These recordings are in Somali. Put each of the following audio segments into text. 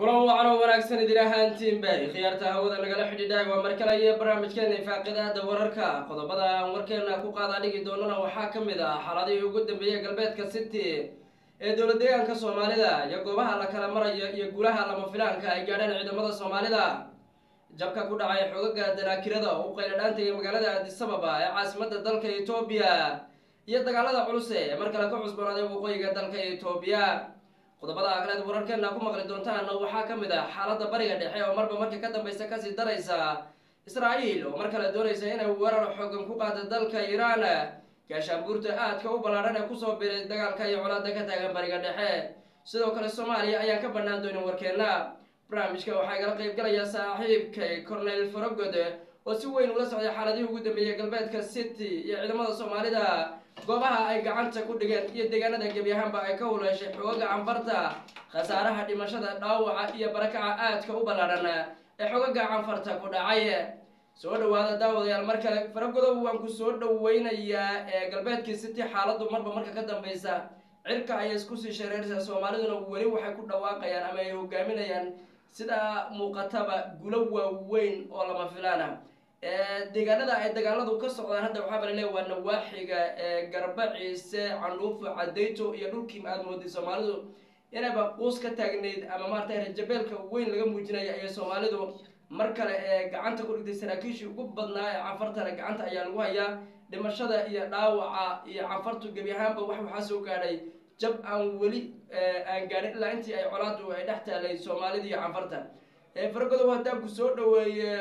kulan wacan oo wanaagsan idin ahaantiinba khiyaarta hawada nagala xidhiidhay waa mar kale iyo barnaamijkeena ifaaqidaada wararka qodobada aan warkeena ku qaada dhigi doonana waxaa ka mid ah xaaladihii ugu dambeeyey galbeedka city ee dowlad deegaanka soomaalida iyo goobaha la kala marayo iyo gulaha lama filaanka ay gaadheen ciidamada soomaalida jabka ku dhacay xoogaga danaakirada oo u qayladhaantayay magaalada addisababa ee caasimada dalka etoobiya iyo dagaalada culus ee mar kale ka cusboonaaday waqooyiga dalka etoobiya qodobada kaleed wararkeena ku maqli doontaana waxaa ka mid ah xaaladda bariga dhexe oo marba marka ka dambeysa kasii daraysa israa'iil oo mar kale doonaysa inay weerar xoogan ku qaada dalka iiraan gaashaanbuurta aadka u ballaadhan ee kusoo biray dagaalka iyo colaada ka taagan bariga dhexe sidoo kale soomaaliya ayaan ka bannaan doonin warkeena barnaamijka waxaa igala qayb galaya saaxiibkay cornel farogod oo si weyn ula socday xaaladihii ugu dambeeyey galbeedka city iyo ciidamada soomaalida goobaha ay gacanta ku dhigeen iyo deegaanada gebi ahaanba ay ka huleeshay xoogaga canfarta khasaaraha dhimashada dhaawaca iyo barakaca aadka u ballaadhan ee xoogaga canfarta ku dhacay soo dhawaada daawadayaal mar kale faragodow waan ku soo dhaweynayaa ee galbeedkii city xaaladdu marba marka ka dambeysa cirka ayay isku sii shareeraysaa soomaaliduna weli waxay ku dhawaaqayaan ama ay hogaaminayaan sidaa muuqataba gulo waaweyn oo lama filaana deegaanada ay dagaaladu ka socdaan hadda waxaa bala leeya waa nawaaxiga garba ciise candhuufo cadayto iyo dhulkii aada mooday soomaalidu inayba quus ka taagnayd ama maarata rajabeelka weyn laga muujinaya ayay soomaalidu mar kale ee gacanta ku dhigtay saraakiishii ugu badnaa ee canfartana gacanta ayaa lagu hayaa dhimashada iyo dhaawaca iyo canfartu gebi ahaanba wax waxaa soo gaadhay jab aan weli aan gaadhin ilaa intii ay colaadu ay dhex taalay soomaalida iyo canfarta faragodow haddaan ku soo dhaweeye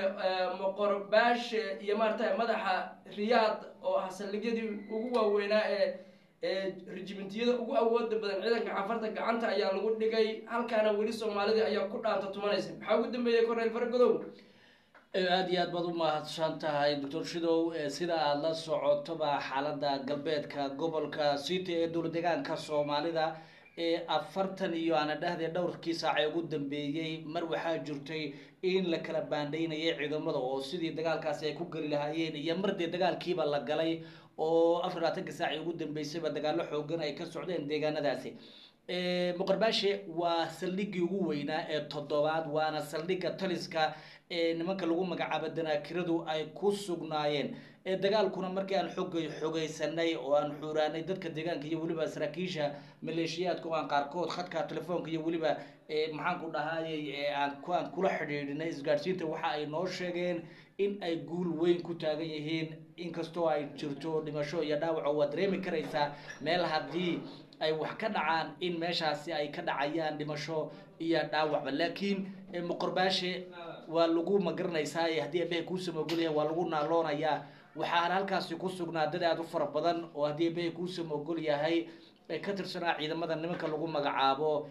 moqorbaashe iyo maarata madaxa riyaad oo ah saldhigyadii ugu waaweynaa ee rijimintiyada ugu awooda badan ciidanka canfarta gacanta ayaa lagu dhigay halkaana weli soomaalida ayaa ku dhaanta tumanaysa maxaa ugu dambeeyey cornel faragodow aada iyo aad baad u mahadsan tahay doctor shidow sida aada la socotoba xaalada galbeedka gobolka city ee dowlad deegaanka soomaalida ee afartan iyo aana dhahde dhowrkii saace ugu dambeeyey mar waxaa jirtay in la kala baandhaynayay ciidamada oo sidii dagaalkaasi ay ku geli lahaayeen iyo mar dee dagaalkiiba la galay oo afar labaatanka saaci ugu dambeysayba dagaalo xoogan ay ka socdeen deegaanadaasi muqarbaashe waa saldhigii ugu weynaa ee toddobaad waana saldhigga taliska ee nimanka lagu magacaabo danaakiradu ay ku sugnaayeen dagaalkuna markii aan xogay xogaysanay oo aan xuuraanay dadka deegaanka iyo weliba saraakiisha maleeshiyaadka oo aan qaarkood khadka telefoonka iyo weliba maxaan ku dhahayay aan aan kula xidhiidhinay isgaadhsiinta waxa ay noo sheegeen in ay guul weyn ku taagan yihiin inkastoo ay jirto dhimasho iyo dhaawaco waa dareemi karaysaa meel haddii ay wax ka dhacaan in meeshaasi ay ka dhacayaan dhimasho iyo dhaawacba laakiin muqorbaashe waa lagu magaranaysaa haddii abehe kuusamogolyahay waa lagu naaloonayaa waxaana halkaasi ku sugnaa dad aada u fara badan oo haddii abehe kuusama ogol yahay ka tirsanaa ciidamada nimanka lagu magacaabo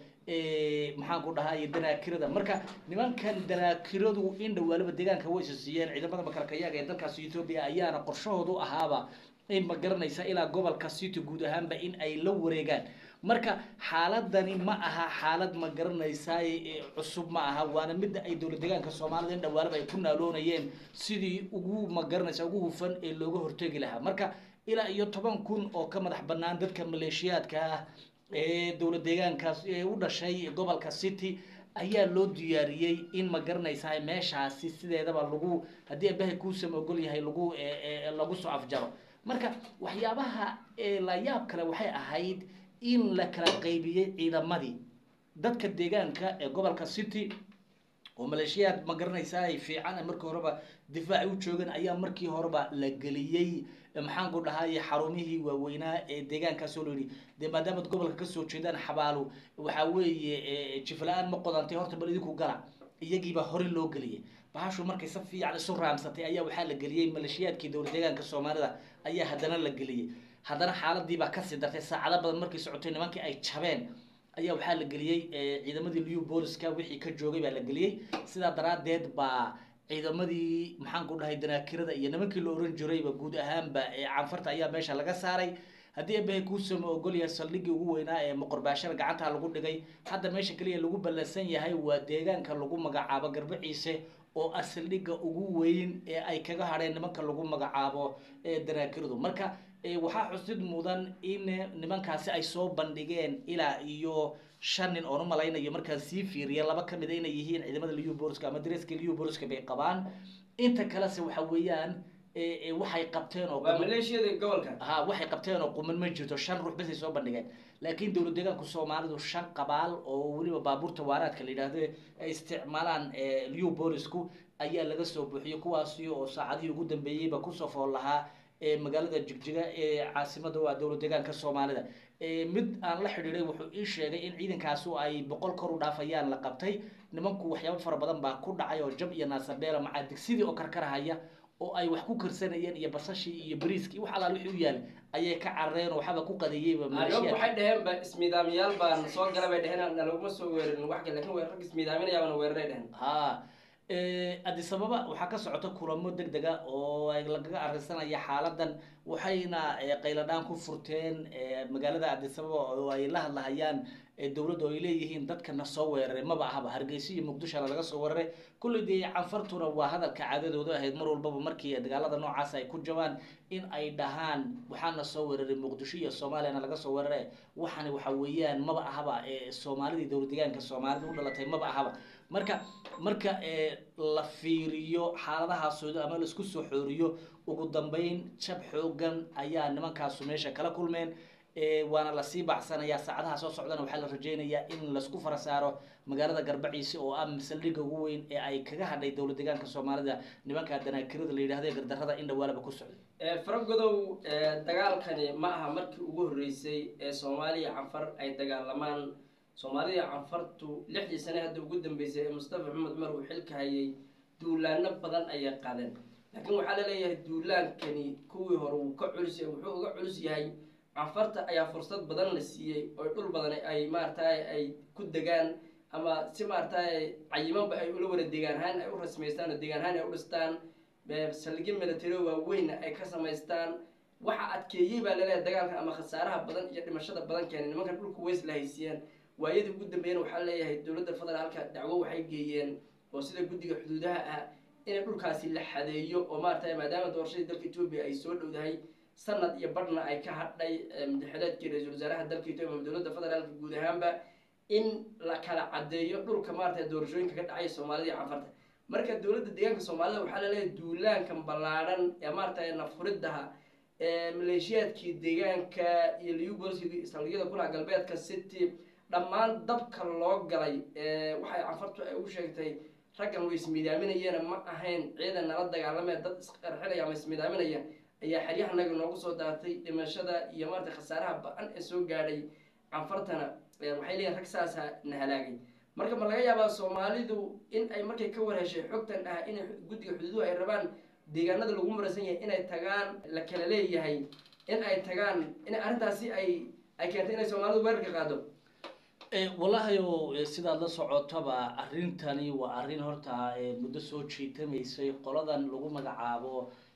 maxaan ku dhahay danaakirada marka nimankan danaakiradu in dhawaalaba deegaanka way isasiiyeen ciidamada makalkayaga ee dalkaasi etoobiya ayaana qorshahoodu ahaaba in ma garanaysa ilaa gobolka city guud ahaanba in ay la wareegaan marka xaaladani ma aha xaalad ma garanaysaa cusub ma aha waana midda ay dowlad deegaanka soomaalida in dhawaalaba ay ku naaloonayeen sidii ugu ma garanaysa ugu hufan ee looga hortegi lahaa marka ilaa iyo toban kun oo ka madax banaan dadka maleeshiyaadka ah ee dowlad deegaankaas ee u dhashay gobolka city ayaa loo diyaariyey in ma garanaysaa meeshaasi sideedaba lagu haddii abahay kuusama ogol yahay lagu lagu soo afjaro marka waxyaabaha la yaab kale waxay ahayd in la kala qaybiyey ciidamadii dadka deegaanka ee gobolka city oo maleeshiyaad ma garanaysaa ay fiican markii horeba difaaci u joogeen ayaa markii horeba la geliyey maxaan ku dhahay xarumihii waaweynaa ee deegaankaasoo la yidhi dee maadaamaad gobolka kasoo jeedaan xabaalo waxaa weeye jifla-aan ma qodantay horta bal idinku gala iyagiibaa hore loo geliyay bahashu markay si fiican isu raamsatay ayaa waxaa la geliyey maleeshiyaadkii dowlad deegaanka soomaalida ayaa haddana la geliyey haddana xaaladiibaa kasii dartay saacado badan markay socotay nimankii ay jabeen ayaa waxaa la geliyey ciidamadii new booliska wixii ka joogay baa la geliyey sidaa daraadeed baa ciidamadii maxaan ku dhahay danaakirada iyo nimankii la oran jirayba guud ahaanba canfarta ayaa meesha laga saaray haddii ebehe kuusama ogol yahay saldhiggii ugu weynaa ee moqorbaashada gacanta lagu dhigay hadda meesha keliya lagu ballansan yahay waa deegaanka lagu magacaabo garbaciise oo ah saldhigga ugu weyn ee ay kaga hadheen nimanka lagu magacaabo ee danaakiradu marka waxaa xusid mudan in nimankaasi ay soo bandhigeen ilaa iyo shan nin oon u malaynayo markaan sii fiiriya laba ka mid a inay yihiin ciidamada liu boriska ama dareeska liu boriska bay qabaan inta kalese waxa weeyaan waxay qabteen oo waa maleeshiyada gobolka ha waxay qabteen oo quman ma jirto shan ruux basay soo bandhigeen laakiin dowlad deegaanku soomaalidu shan qabaal oo weliba baabuurta waaraadka la yidhaahdo ay isticmaalaan liu borisku ayaa laga soo buuxiyey kuwaasi oo saacadihii ugu dambeeyeyba kusoo fool lahaa magaalada jigjiga ee caasimada waa dowlad deegaanka soomaalida mid aan la xidhiiday wuxuu ii sheegay in ciidankaasu ay boqol kor u dhaafayaan la qabtay nimanku waxyaabo fara badan baa ku dhacay oo jab iyo naasabeela macaa digsidii oo karkarahaya oo ay wax ku karsanayeen iyo basashii iyo bariiskii wax alaal wixii u yaal ayay ka carareen oo waxaba ku qadeeyeyba ayog waxay dhaheen ba ismiidaamiyaal baan soo gala bay dhaheen nalaguma soo weerarin wax kale lakin rag ismiidaaminayaabana weeraray dhaheen ha addis ababa waxaa ka socota kulamo deg dega oo lagaga arrinsanaya xaaladan waxayna qayladhaan ku furteen magaalada addis ababa oo ay la hadlahayaan dowladda oo ay leeyihiin dadkana soo weeraray maba ahaba hargeysa iyo muqdishona laga soo weeraray kulley dee canfartuna waa hadalka caadadooda ahayd mar walbaba markii dagaalada noocaas ay ku jabaan in ay dhahaan waxaana soo weeraray muqdisho iyo soomaaliyana laga soo weeraray waxani waxa weeyaan maba ahaba soomaalidii dowlad deegaanka soomaalida u dhalatay maba ahaba marka marka la fiiriyo xaaladahaasooda ama laisku soo xooriyo ugu dambeyn jab xoogan ayaa nimankaasu meesha kala kulmeen waana lasii bacsanayaa saacadaha soo socdana waxaa la rajeynayaa in laisku fara saaro magaalada garbaciise oo ah saldhigga ugu weyn ee ay kaga hadhay dowlad deegaanka soomaalida nimanka danaakirada la yidhahdo ee gardarada in dhawaalaba ku socday faragodow dagaalkani ma aha markii ugu horreysay ee soomaaliya canfar ay dagaalamaan soomaalida canfartu lixdii sane hadda ugu dambeysay ee mustafa maxamed cumar uu xilka hayay duulaano badan ayay qaadeen laakiin waxaa la leeyahay duulaankani kuwii hore wuu ka culus yahay wuxuu uga culus yahay canfarta ayaa fursad badan la siiyey oo dhul badan ay maaragtay ay ku degaan ama si maaragtay cayimanba ay ula wada degaan ahaan ay u rasmaystaan oo degaan ahaan ay u dhistaan saldhigyo military waaweynna ay ka samaystaan waxa adkeeyey baa laleeyahay dagaalka ama khasaaraha badan iyo dhimashada badan keenay nimankan dhulka weys la haysiiyeen waayadii ugu dambeeyana waxaa leeyahay dowladda federaalka dacwo waxay geeyeen oo sida guddiga xuduudaha ah in dhulkaasi la xadeeyo oo maaragtay maadaama doorashadii dalka etoobiya ay soo dhowdahay sanad iyo badhna ay ka hadhay madaxweyneedkii ra-iisul wasaaraha dalka etoobiya ama dowladda federaalka guud ahaanba in la kala cadeeyo dhulka maaragtay doorashooyinka ka dhacay soomaalida iyo canfarta marka dowladda deegaanka soomaalida waxaa laleeyahay duulaankan ballaadhan ee maaragtay nafuridaha maleeshiyaadkii deegaanka iyo liubolski saldhigyada kulaha galbeedka city dhammaan dabka loo galay waxay canfartu ay ugu sheegtay raggan way ismiidaaminayeena ma ahayn ciidan nala dagaalamaya dad isqarxinaya ama ismiidaaminaya ayaa xeryahanaga noogu soo daatay dhimashada iyo maarata khasaaraha ba-an ee soo gaadhay canfartana waxay leeyihin rag saasa na halaagay marka ma laga yaabaa soomaalidu in ay markay ka warheshay xogtan ah inay guddiga xuduuduhu ay rabaan deegaanada lagu marasan yahay inay tagaan la kala leeyahay in ay tagaan in arrintaasi ay ay keentay inay soomaalidu weerarka qaado wallahi o sidaad la socotaba arrintani waa arrin horta muddo soo jiitamaysay qoladan lagu magacaabo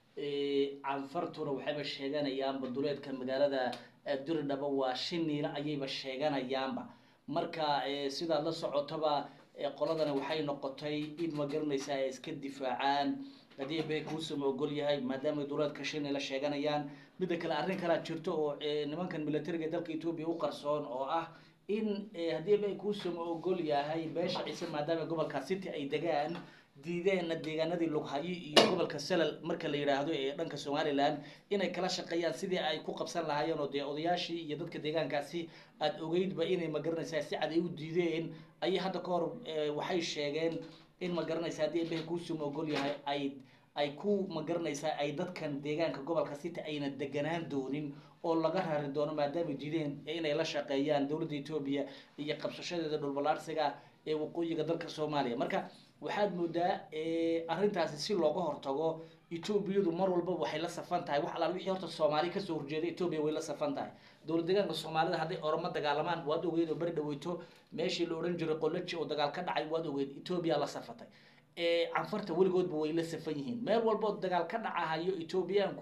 canfartuna waxayba sheeganayaanba duleedka magaalada diridhaba waa shiniila ayayba sheeganayaanba marka sidaad la socotaba qoladani waxay noqotay in ma garanaysa ay iska difaacaan haddii bay kuusama ogol yahay maadaama duleedka shiniila sheeganayaan midda kale arrin kalaa jirto oo nimankan militariga dalka etoobiya u qarsoon oo ah in haddii bay kuusama ogol yahay beesha ciise maadaama gobolka city ay degaan diideenna deegaanadii lughayo iyo gobolka salal marka la yidhaahdo ee dhanka somalilan inay kala shaqeeyaan sidii ay ku qabsan lahaayeen oo dee odayaashii iyo dadka deegaankaasi aada ogeydba inay magaranaysaa si cad ay u diideen ayay hadda ka hor waxay sheegeen in magaranaysa haddii ebehe kuusuma ogol yahay ay ay ku magaranaysaa ay dadkan deegaanka gobolka city ayna deganaan doonin oo laga rari doono maadaama diideen inay la shaqeeyaan dowladda etoobiya iyo qabsashadeeda dhulbalaarsiga ee waqooyiga dalka soomaaliya marka waxaad moodaa arrintaasi si looga hortago etoobiyadu mar walba waxay la safan tahay wax alaal wixii horta soomaali kasoo horjeeda etoobiya way la safan tahay dowlad deegaanka soomaalida hadday oroma dagaalamaan waad ogeyd oo beri dhaweyto meeshii la odhan jiray qolaji oo dagaal ka dhacay waad ogeyd etoobiya la safatay canfarta weligoodba way la safan yihiin meel walboo dagaal ka dhacahayo etoobiyaanku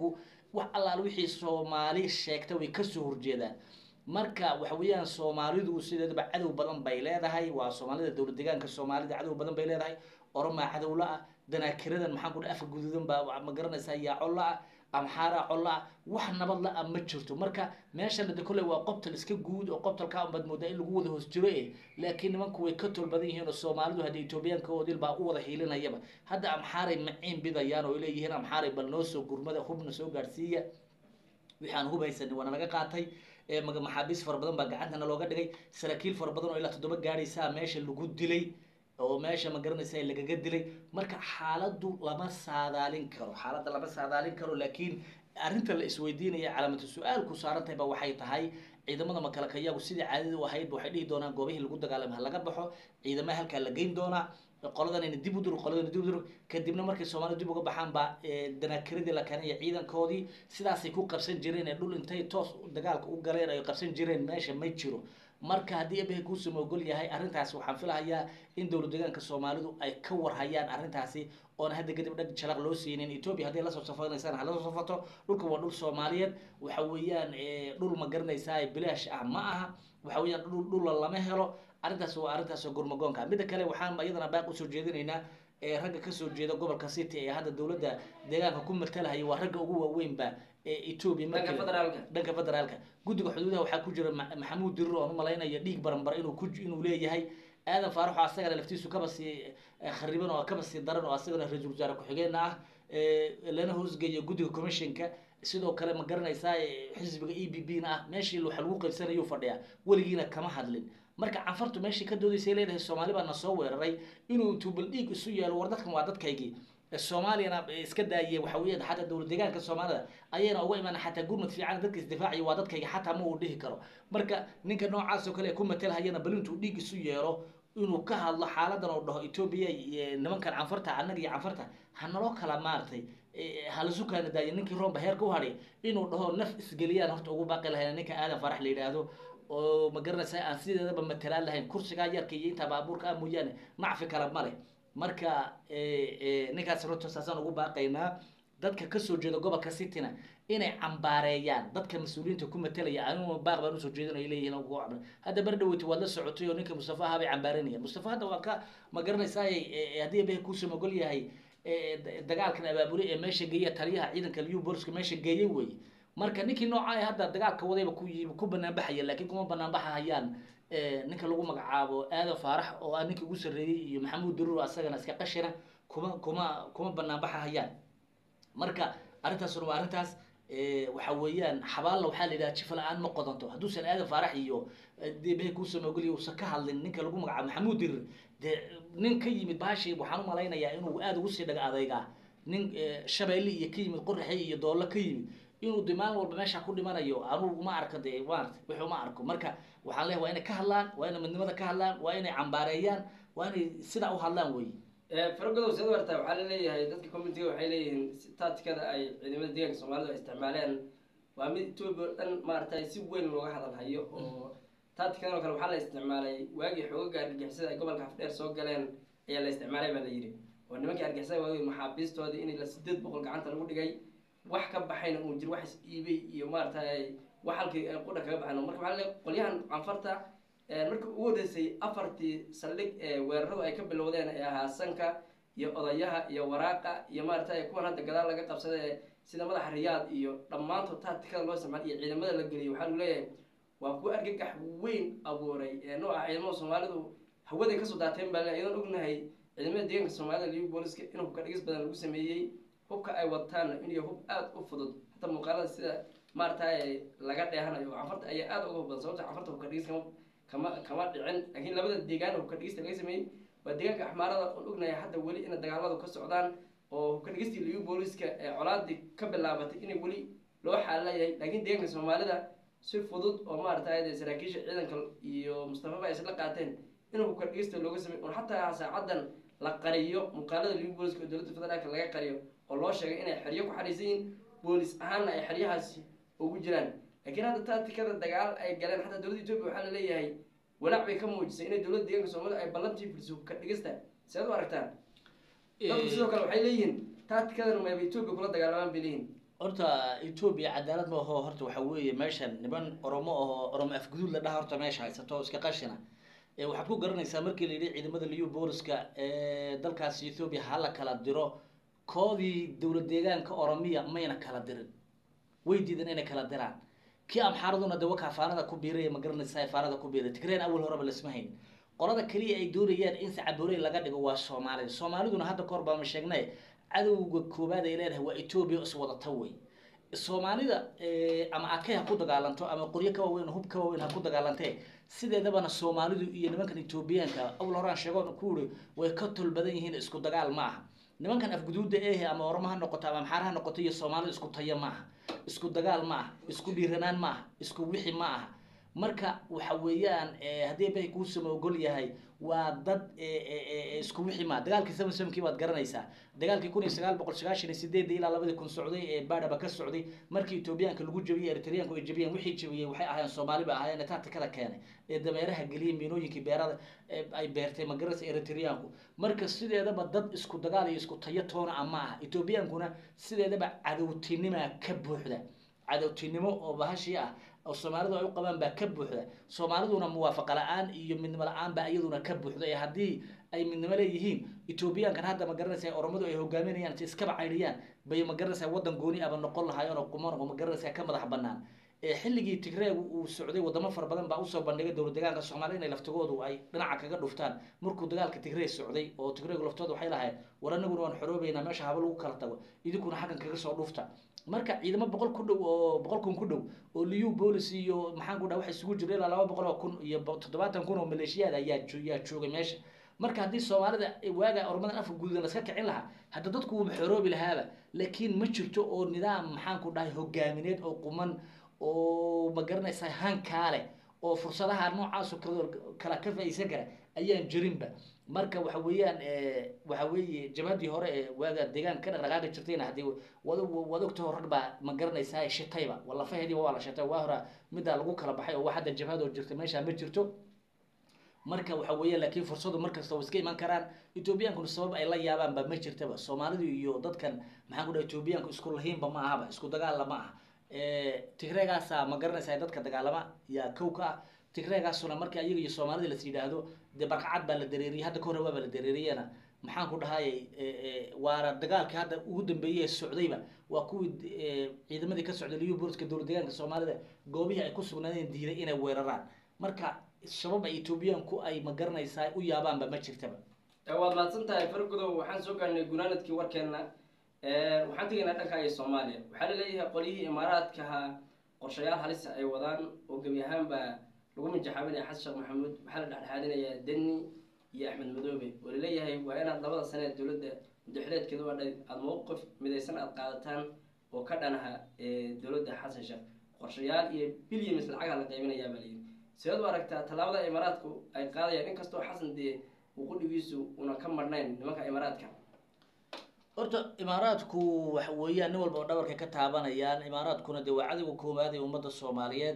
wax allaal wixii soomaali sheegta way kasoo horjeedaan marka waxa weeyaan soomaalidu sideedaba cadow badan bay leedahay waa soomaalida dowlad deegaanka soomaalida cadow badan bay leedahay oromaa cadow la-ah danaakiradan maxaan ku dhaha afka guduudan baa ma garanaysaa yaa col la-ah amxaaraa col la-ah wax nabad la-ah ma jirto marka meeshana de kolley waa qobtal iska guud oo qobtalkaa unbaad moodaa in lagu wada hoos jiro eh laakiin nimanku way ka tol badan yihiin oo soomaalidu hadda etoobiyaanka oodil baa u wada hiilinayaba hadda amxaaray maciin bidayaan oo ay leeyihiin amxaaray bal noo soo gurmada hubna soo gaadhsiiya wixii aan hub haysanin waana laga qaatay ee maga- maxaabiis fara badan baa gacantana looga dhigay saraakiil fara badan oo ilaa toddoba gaadhaysaa meesha lagu dilay oo meesha ma garanaysa lagaga dilay marka xaaladdu lama saadaalin karo xaaladda lama saadaalin karo laakiin arrinta la isweydiinaya calaamatu su-aalku saarantahay ba waxay tahay ciidamada makalakayagu sidii caadada u ahayd ba waxay dhihi doonaan goobihii lagu dagaalamay ha laga baxo ciidamaha halkaa la geyn doonaa qoladanayna dib u dur qoladana dib u dur kadibna markay soomaalida dib uga baxaan baa danaakiradii la keenaya ciidankoodii sidaasay ku qabsan jireen ee dhul intay toos dagaalka u galeen ay qabsan jireen meesha ma jiro marka haddii ebehe kuusama ogol yahay arrintaasi waxaan filahayaa in dowlad deegaanka soomaalidu ay ka warhayaan arrintaasi oona hadda kadib dhag jalaq loo siinin etoobiya hadday lasoo safanaysaan ha lasoo safato dhulka waa dhul soomaaliyeed waxa weeyaan dhul ma garanaysaa bilaash ah ma aha waxa weeyaan dhul dhulla lama helo arrintaas waa arrintaas gurmagoonka midda kale waxaan iyadana baaq usoo jeedinaynaa ee ragga kasoo jeeda gobolka city ee hadda dowladda deegaanka ku matalahaya waa ragga ugu waaweynba ee etoobiya dhanka federaalka dhanka federaalka guddiga xuduudaha waxaa ku jira Ma- maxamuud dirir oon umalaynaya dhiig baranbar inuu ku inuu leeyahay aadan faaraxo asagana laftiisu kaba sii eh, khariban oo kaba sii daran oo asagana ra-iisul wasaare ku-xigeenna ah eh, lana hoosgeeyo guddiga commissionka sidoo kale ma garanaysaa eh, xisbiga e b b na ah meeshii waxa lagu qaybsanayuu fadhiyaa weligiina kama hadlin marka canfartu meeshii ka doodaysay leedahay soomaali baa na soo weeraray inuu intuu bal dhiig isu yeelo war dadkan waa dadkaygii soomaaliyana iska daaye waxa weeyaan xataa dowlad deegaanka soomaalida ayayna uga imaan xataa gurmad fiican dadka isdifaaciya waa dadkayga xataa ma uu dhihi karo marka ninka noocaas oo kale ee ku matalhayana bal intuu dhiig isu yeelo inuu ka hadlo xaaladan oo dhaho etoobiya iyo nimankan canfarta annaga iyo canfarta ha naloo kala maartay halasu kaana daayo ninkii roomba heerka u hadhay inuu dhaho naf isgeliyaan horta ugu baaqi lahayn ninka aadan farax la yidhaahdo oo ma garanaysa aan sideedaba matalaan lahayn kursigaa yarka iyo intaa baabuurka ah mooyaane nacfi kale male marka ninkaas runta saasaan ugu baaqaynaa dadka kasoo jeeda gobolka cityna inay cambaareeyaan dadka mas-uuliyiinta ku matalaya anigu baaq baan usoo jeedin ay leeyihiin ugu cabra hadda bar dhaweyta waad la socotay oo ninka mustafa ahaa bay cambaaranayaan mustafa hadda waa ka ma garanaysaa haddii abehe kuusama ogol yahay dagaalkan abaabule ee meesha geeya taliyaha ciidanka liu booliska meesha geeyay weeye marka ninkii nooca ee hadda dagaalka wadayba ku yimi ku banaanbaxaya laakiin kuma banaanbaxahayaan ninka lagu magacaabo aadan faarax oo ah ninkii ugu sarreeyey iyo maxamuud daruur asagana iska qashina kuma kuma kuma banaanbaxahayaan marka arrintaasuna waa arrintaas waxa weeyaan xabaalla waxaa la yidhaha jifa la-aan ma qodanto hadduusan aadan faarax iyo debehe kuusama ogoliya uusan ka hadlin ninka lagu magacaabo maxamuud daruur dee nin ka yimid bahashi waxaan u malaynayaa inuu aada ugu sii dhaga adeygaa nin shabeelle iyo ka yimid qoraxe iyo doollo ka yimid inuu de maalin walba meesha ku dhimanayo anugu ma arko de maarata wixii uma arko marka waxaan leeyahay waa inay ka hadlaan waa inay midnimada ka hadlaan waa inay cambaareeyaan waa inay sidaa u hadlaan wey faragodow sida warta waxaa laleeyahay dadka communitiga waxay leeyihiin si taatikada ay ciidamada deegaanka soomaalida ay isticmaaleen waa mid etoobiya oo dhan maaragtay si weyn looga hadal hayo oo taatikadan oo kale waxaa la isticmaalay waagii xoogaga argagixisada ay gobolka hafdheer soo galeen ayaa la isticmaalay baa la yidhi oo nimankii argagixisada waagii maxaabiistoodii in la sideed boqol gacanta lagu dhigay wax ka baxayna uu jiro wax is iibay iyo maaragtay wax halkii ay qudha kaga baxayn marka waxaa leeyahay qolyahan canfarta markii ugu horreysay afartii saldhig ee weeraradu ay ka bilowdeen ee ahaa sanka iyo odayaha iyo waraaqa iyo maaragtay kuwan hadda gadaal laga qabsada sida madaxa riyaad iyo dhammaantood taatikada loo isticmaal iyo ciidamada la geliyay waxaa lagu leeyahay waa kuwa argagax weyn abuuray ee nooca ciidamada soomaalidu hawaday kasoo daateen baa le idan ognahay ciidamada deegaanka soomaalida liu booliska in hubka dhigis badan lagu sameeyey hubka ay wataana inuu hub aada u fudud hataa muuqaalada sida maaragtay laga dheehanayo canfarta ayaa aada uga hubbadan sababta canfarta hubka dhigis kama kama kama dhicin laakiin labada deegaan hubka dhigista laga sameeyey waa deegaanka axmaarada oon ognahay hadda weli ina dagaaladu ka socdaan oo hubka dhigistii liu booliska ee colaadii ka bilaabatay inay weli loo xaalayahay laakiin deegaanka soomaalida si fudud oo maaragtay saraakiisha ciidanka iyo mustafaba ay isla qaateen in hubka dhigista looga sameey oon xataa saacadan la qariyo muuqaalada liu booliska oo dowladda federaalka laga qariyo oo loo sheegay inay xeryo ku xariisan yihiin boolis ahaanna ay xeryahaasi ugu jiraan laakiin hadda taatikada dagaal ay galeen xataa dowladda etoobiya waxaa la leeyahay walaac bay ka muujisay inay dowladda deegaanka soomaalida ay ballantii fuliso hubka dhigista si aad u aragtaan dadku sidoo kale waxay leeyihiin taatikadan mayba etoobiya kula dagaalamaan bay leeyihin horta etoobiya cadaalad ma aho horta waxa weeye meeshan niman oromo ahoo oromo afguduud la dhaha horta meesha haysato oo iska qashina ee waxaad ku garanaysaa markii la yidhi ciidamada liyu booliska ee dalkaasi ethoobiya ha la kala diro koodii dowlad deegaanka oromiya mayna kala dirin way diidan inay kala diraan kii amxaaraduna de wakaa faanada ku biiray ma garanaysaa faanada ku biiray tigreen awal horeba lasma hayn qolada keliya ay doonayaan in sacabooley laga dhigo waa soomaalida soomaaliduna hadda kahor baama sheegnay cadowga koobaad ay leedahay waa etoobiya iswadata wey soomaalida ama akay ha ku dagaalanto ama qoryo ka waaweyn hub ka waaweyn ha ku dagaalantee sideedabana soomaalidu iyo nimankan etoobiyaanka awal horaan sheegoon ku uri way ka tol badan yihiin isku dagaal ma aha nimankan afguduuda ehe ama oramo ha noqoto ama amxaar ha noqoto iyo soomaalida isku tayo ma aha isku dagaal ma aha isku dhiiranaan ma aha isku wixi ma aha marka waxa weeyaan haddii bay kuusama ogol yahay waa dad isku wixi ma dagaalkii seven sevenkii baad garanaysaa dagaalkii kun iyo sagaal boqol sagaashan iyo sideedii ilaa labadii kun socday ee baadhaba ka socday markii etoobiyaanka lagu jabiyey eritreanku ay jabiyeen wixii jabiyey waxay ahaayeen soomaali ba ahaayeen tacticada keenay ee dameeraha geliyey miinooyinkii beerada ay beertay magaranaysa eritreanku marka sideedaba dad isku dagaal iyo isku tayo toona a ma aha etoobiyaankuna sideedaba cadowtinimaa ka buuxda cadowtinimo oo bahashii ah oo soomaalidu ay u qabaan baa ka buuxda soomaaliduna muwaafaqa la-aan iyo midnimo la-aan baa iyaduna ka buuxda ee haddii ay midnimo leeyihiin etoobiyaankan hadda ma garanaysa oromadu ay hogaaminayaan si iskaba caydhiyaan bay ma garanaysaa waddan gooni aba noqon lahaayeen oo quman oo ma garanaysaa ka madax banaan xilligii tigreegu uu socday wadamo fara badan baa usoo bandhigay dowlad deegaanka soomaaliya inay laftigoodu ay dhinaca kaga dhuftaan markuu dagaalka tigree socday oo tigreegu laftooda waxay lahayd war anaguna waan xoroobeynaa meesha haba lagu kala tago idinkuna xaggan kaga soo dhufta marka ciidamo boqol ku dhow oo boqol kun ku dhow oo liu bolis iyo maxaan ku dhaha waxa isugu jira ilaa laba boqol oo kun iyo toddobaatan kun oo maleeshiyaad ayaa yaa joogay meesha marka haddii soomaalida waaga ormadan afka gududan laska kicin lahaa hadda dadku wuuba xoroobi lahaaba laakiin ma jirto oo nidaam maxaan ku dhahay hogaamineed oo quman oo ma garanaysaa hankaa leh oo fursadaha noocaasoo kal kala ka faa'iidsan kara ayaan jirinba marka waxa weeyaan waxa weeye jabhadii hore ee waaga deegaanka ka dhaqdhaqaaqi jirtayna haddii wad wad ogtaho rag baa ma garanaysaa shitayba walafaheediiba waa la shitay waa hora middaa lagu kala baxay oo wax hadda jabhadoo jirta meesha ma jirto marka waxa weeyaan laakiin fursadu markasta way iska iman karaan ethoobiyankuna sabab ay la yaabaanba ma jirtaba soomaalidu iyo dadkan maxaan ku dhaha ethoobiyaanku isku lahiinba ma ahaba isku dagaalla ma aha tigreegaasa ma garanaysaa dadka dagaalama yaa kow ka ah tigreegaasuna markii ayaga iyo soomaalida las yidhaahdo dee barkacad baa la dareeriyey hadda kahore waaba la dareeriyena maxaan ku dhahayy waana dagaalkii hadda ugu dambeeyey ee socdayba waa kuwii ciidamadii ka socday liyu booliska dowlad deegaanka soomaalida goobihii ay ku sugnaadeen diiday inay weeraraan marka sabab ay etoobiyaanku ay ma garanaysaa u yaabaanba ma jirtaba waad mahadsan tahay fargudow waxaan soo gaarnay gunaanadkii warkeena waxaan tegaynaa dhanka iyo soomaaliya waxaa laleeyahay qolyihii imaaraadkaha qorshayaal halisa ay wadaan oo gebi ahaanba lagu minjaxaabinaya xasan sheekh maxamuud waxaa la dhexdhexaadinayaa deni iyo axmed madoobe oo laleeyahay waa inaad labada sane ee dowladda mudaxileedkeeda waa dhay aada mowqif midaysan aada qaadataan oo ka dhanaha dowladda xasan sheekh qorshayaal iyo bilyamis lacagaa la qaybinayaa baa layidhi sideed u aragtaa tallaabada imaaraadku ay qaadayaan inkastoo xasan dee uu qudhigiisu una ka marnayn nimanka imaaraadka horta imaaraadku waxa weeyaan nin walba oo dhabarka ka taabanayaan imaaraadkuna dee waa cadowga koowaad ee ummadda soomaaliyeed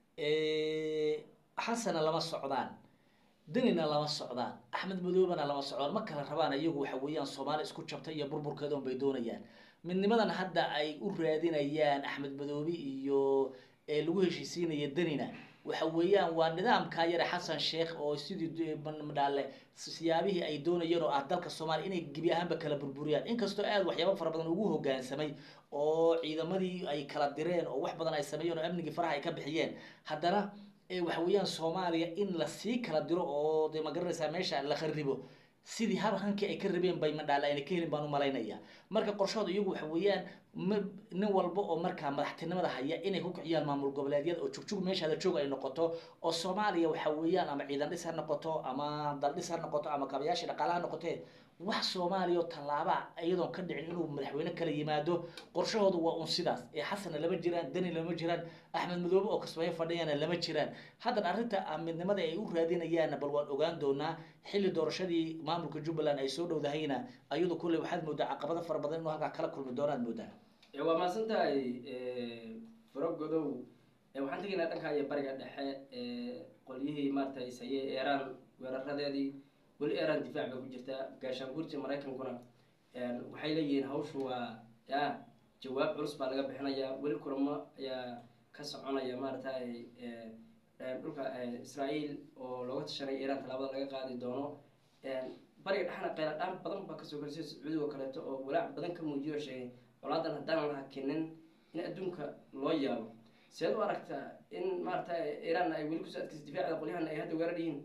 xasana lama socdaan denina lama socdaan axmed madoobena lama socdaan ma kala rabaan iyagu waxa weeyaan soomaali isku jabtay iyo burburkeeda un bay doonayaan midnimadan hadda ay u raadinayaan axmed madoobe iyo lagu heshiisiinaya denina waxa weeyaan waa nidaamkaa yare xasan sheekh oo sidii madhaale siyaabihii ay doonayeen oo ah dalka soomaaliya inay gebi ahaanba kala burburiyaan inkastoo aada waxyaaba fara badan ugu hogaansamay oo ciidamadii ay kala direen oo wax badan ay sameeyeen oo amnigii faraha ay ka bixiyeen haddana waxa weeyaan soomaaliya in lasii kala diro oo de ma garanaysaa meesha la kharibo sidii hab hankii ay ka rabeen bay madhaale ayna ka helin baan u malaynaya marka qorshahooda iyagu waxa weeyaan ma nin walba oo markaa madaxtinimada haya inay ku kiciyaan maamul goboleedyada oo jugjug meeshaada joog ay noqoto oo soomaaliya waxa weeyaan ama ciidan dhis ha noqoto ama dal dhis ha noqoto ama kabayaashii dhaqaale ha noqotee wax soomaaliya oo tallaaba iyadoon ka dhicin inuu madaxweyne kala yimaado qorshahooda waa un sidaas ee xasanna lama jiraan deni lama jiraan axmed madoobe oo kasbayo fadhiyana lama jiraan haddan arrinta midnimada ay u raadinayaanna bal waan ogaan doonaa xilli doorashadii maamulka jubbaland ay soo dhowdahayna ayadu kulley waxaad moodaa caqabado fara badan inuu halkaa kala kulmi doonaad moodaa waa mahadsan tahay faragodow waxaan tegaynaa dhanka iyo bariga dhexe qolyihii maarata isaye eeraan weeraradeedii weli eeraan difaac bay ku jirtaa gaashaanguurta maraykankuna waxay leeyihiin hawshu waa ya jawaab culus baa laga bixinayaa weli kulamo ayaa ka soconaya maaragtay dhulka israael oo looga tashanay iiraan tallaabada laga qaadi doono bariga dhexna qayla dhaan badan baa kasoo korisay sacuudiga oo kaleeto oo walaac badan ka muujiyo oo sheegay colaadan haddaan la hakinin in adduunka loo yaabo seed u aragtaa in maarata iiraan ay weli kusoo adkaysa difaacda qolyahan ay hadda weerar yihiin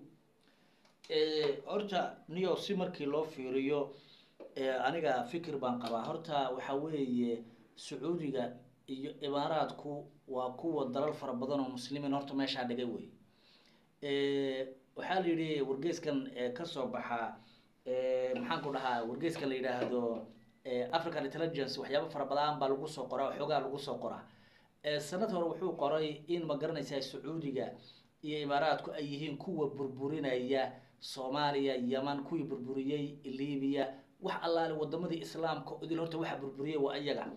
horta niyo si markii loo fiiriyo aniga fikir baan qabaa horta waxa weeye sacuudiga iyo imaaraadku waa kuwa dalal fara badan oo muslimiin horta meeshaa dhigay wey waxaa la yidhi wargeyskan kasoo baxa maxaan ku dhahaa wargeyskan la yidhaahdo african intelligence waxyaaba fara badan baa lagu soo qoraa xoogaa lagu soo qoraa sanad hore wuxuu qoray in ma garanaysaa sacuudiga iyo imaaraadku ay yihiin kuwa burburinaya soomaaliya yeman kuwii burburiyey libiya wax allaale wadamadii islaamka idil horta waxa burburiyay waa iyaga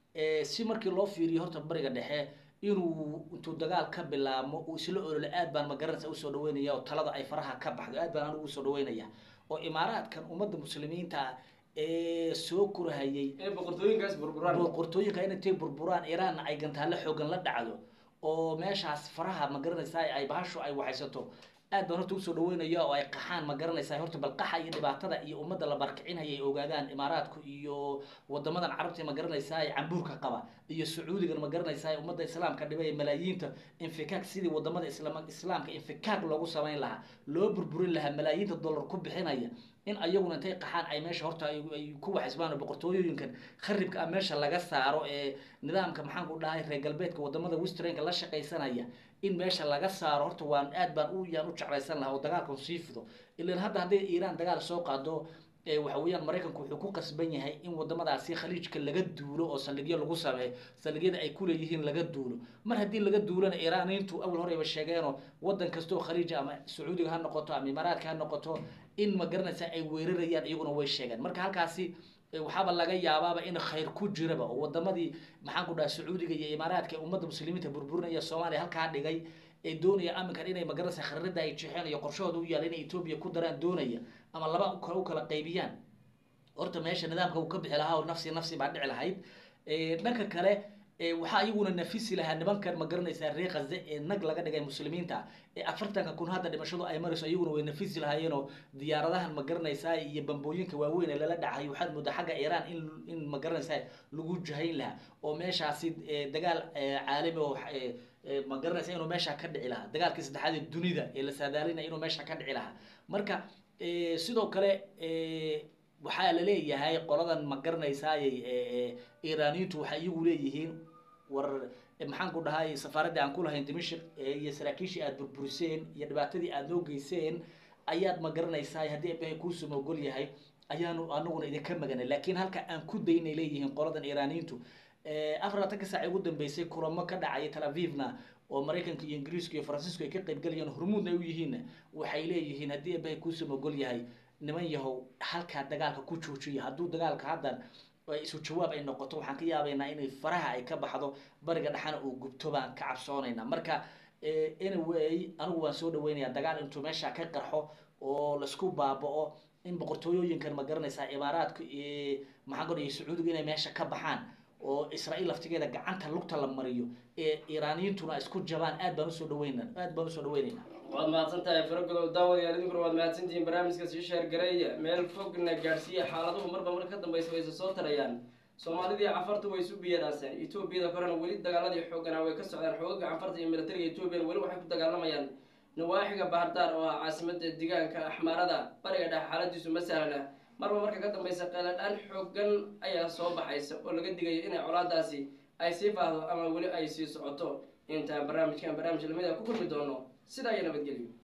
si markii loo fiiriyo horta bariga dhexe inuu intuu dagaal ka bilaabmo uu isla olole aad baan magaranaysa usoo dhaweynaya oo talada ay faraha ka baxdo aad baan anigu usoo dhaweynaya oo imaaraadkan ummadda muslimiinta ee soo korhayay inay boqortooyinkaas burburaan boqortooyinka in intay burburaan iiraanna ay gantaale xoogan la dhacdo oo meeshaas faraha ma garanaysaa ay bahashu ay waxaysato aad baan horta usoo dhaweynaya oo ay qaxaan ma garanaysaa horta bal qaxa iyo dhibaatada iyo ummadda la barkicinaya ay ogaadaan imaaraadku iyo wadamadan carabta ma garanaysaa cambuurka qaba iyo sacuudigan ma garanaysaa ummadda islaamka dhibay malaayiinta infikaak sidii wadamada islaam islaamka infikaak loogu samayn lahaa loo burburin lahaa malaayiinta dollar ku bixinaya in ayaguna intay qaxaan ay meesha horta ay ku waxisbaan boqortooyooyinkan kharibka ah meesha laga saaro ee nidaamka maxaan ku dhahay reer galbeedka wadamada westranka la shaqaysanaya in meesha laga saaro horta waan aad baan u yaan u jeclaysan lahaa oo dagaalkan sii fido ilan hadda hadday iiraan dagaal soo qaado waxa weeyaan maraykanku wuxuu ku qasban yahay in wadamadaasi khaliijka laga duulo oo saldhigyo lagu sameeyo saldhigyada ay kuleeyihiin laga duulo mar haddii laga duulana iiraaniintu awal horeyba sheegeenoo wadan kasta oo khaliija ama sacuudiga ha noqoto ama imaaraadka ha noqoto in ma garanaysa ay weerarayaan iyaguna way sheegeen marka halkaasi waxaaba laga yaabaaba in khayr ku jiraba oo wadamadii maxaan ku dhaha sacuudiga iyo imaaraadka ummadda muslimiinta burburinaya soomaaliya halkaa dhigay ee doonaya aminkan inay magaranaysa kharrada ay jeexeen iyo qorshahooda u yaala inay etoobiya ku daraan doonaya ama laba kale u kala qaybiyaan horta meesha nidaamka uu ka bixi lahaa oo nafsi nafsi baa dhici lahayd dhanka kale waxaa iyaguna nafisi lahaa nimankan ma garanaysaa reer khaze ee nag laga dhigay muslimiinta ee afartanka kun hadda dhimashadu ay marayso iyaguna way nafisi lahaayeenoo diyaaradahan ma garanaysaa iyo bambooyinka waaweyn ee lala dhacay waxaad moodaa xagga iiraan in in ma garanaysaa lagu jahayn lahaa oo meeshaasi dagaal caalami oo ma garanaysa inuu meesha ka dhici lahaa dagaalkii saddexaad ee dunida ee la saadaalinaya inuu meesha ka dhici lahaa marka sidoo kale waxaa la leeyahay qoladan ma garanaysaayy iiraaniyiintu waxay iyagu leeyihiin war maxaan ku dhahay safaaraddii aan ku lahayn dimashik iyo saraakiishii aada burburiseen iyo dhibaatadii aada noo geyseen ayaad ma garanaysaa haddii abahay kuusuma ogol yahay ayaanu anaguna idinka maganay laakiin halka aan ku daynay leeyihiin qoladan iiraaniyiintu afar labatanka saac ugu dambeysay kulamo ka dhacaya tel avivna oo maraykanka iyo ingiriiska iyo faransiisku ay ka qaybgalayaan hormuudna ay u yihiinna waxay leeyihiin haddii abahay kuusuma ogol yahay niman yahow halkaa dagaalka ku joojiya hadduu dagaalka haddan isu jawaab ay noqoto waxaan ka yaabaynaa inay faraha ay ka baxdo bariga dhexana uu gubto baan ka cabsoonaynaa marka anyway anigu waan soo dhaweynayaa dagaal intuu meesha ka qarxo oo laisku baaba-o in boqortooyooyinkan ma garanaysaa imaaraadka maxaan ku dhahay sacuudiga inay meesha ka baxaan oo israael laftigeeda gacanta lugta la mariyo ee iiraaniyiintuna isku jabaan aad baan usoo dhaweyna aad baan usoo dhaweynaynaa waad mahadsan tahay faragodow daawadayaal idinkuna waad mahadsantihiin barnaamijka sii sheergareeya meel fogna gaadhsiiya xaaladuhu marba mar ka dambaysa way isa soo tarayaan soomaalidii cafartu way isu biyaraaseen etoobiyada korena weli dagaaladii xooganaa way ka socdaan xoogaga cafarta iyo militariga etoobiyana weli waxay ku dagaalamayaan nawaaxiga bahardaar oo ah caasimada deegaanka axmaarada bariga dhex xaaladiisu ma sahlana marba marka ka dambaysa qeeladhaan xoogan ayaa soo baxaysa oo laga digayo inay colaadaasi ay sii faahdo ama weli ay sii socoto intaan barnaamijkan barnaamij lamida ku kulmi doono sidaa iyo nabadgelyo